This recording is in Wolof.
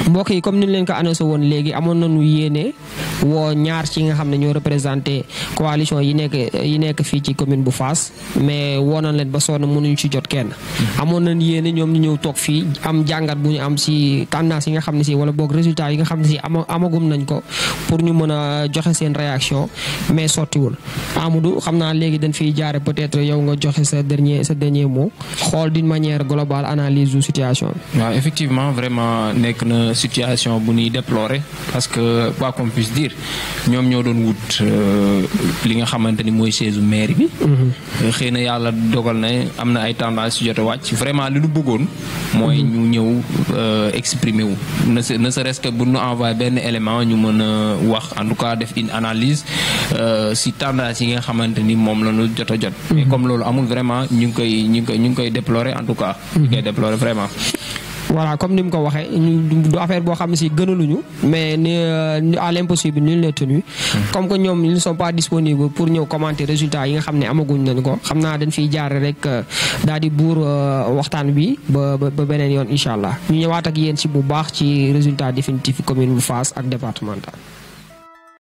mbokk yi comme ni ñu leen ko annoncé woon léegi amoon nañu yéene woo ñaar ci nga xam ne ñoo représenté coalition yi nekk yi nekk fii ci commune bu Fass mais woo nañ leen ba sonn mënuñu ci jot kenn. amoon nañ yéene ñoom ñu ñëw toog fii am jàngat bu ñu am si tendance yi nga xam ne si wala boog résultat yi nga xam ne si ama amagum nañ ko pour ñu mën a joxe seen réaction mais sottiwul Amadou xam naa léegi dañ fiy jaare peut-être yow nga joxe sa dernier sa dernier mot xool d'une manière globale analyse du situation bi. waaw effectivement vraiment nekk na situation bu ñuy déplorer parce que quoi qu'on puisse dire ñoom ñoo doon wut li nga xamante ni mooy chaise maire bi. xëy na yàlla dogal na am na ay tendance yu jot a wàcc vraiment li ñu bëggoon. mooy ñu ñëw exprimer wu. ne ne serait-ce que bu ñu envoyé benn élément ñu mën a wax en tout cas def une analyse si tendance yi nga xamante ni moom la ñu jot a jot. mais comme loolu amul vraiment ñu ngi koy ñu ngi koy ñu ngi koy déplorer en tout cas. ñu ngi koy déplorer vraiment. voilà comme ni mu ko waxee ñu du affaire boo xam ne si gënaluñu mais ni à l'impossible nul n'est tenu comme que ñoom ils ne sont pas disponibles pour ñëw commenter résultats yi nga xam ne amaguñ nañ ko xam naa dañ fiy jaare rek daal di buur waxtaan bi ba ba beneen yoon incha allah ñu ñëwaat ak yéen si bu baax ci résultat définitif commune bu Fass ak départemental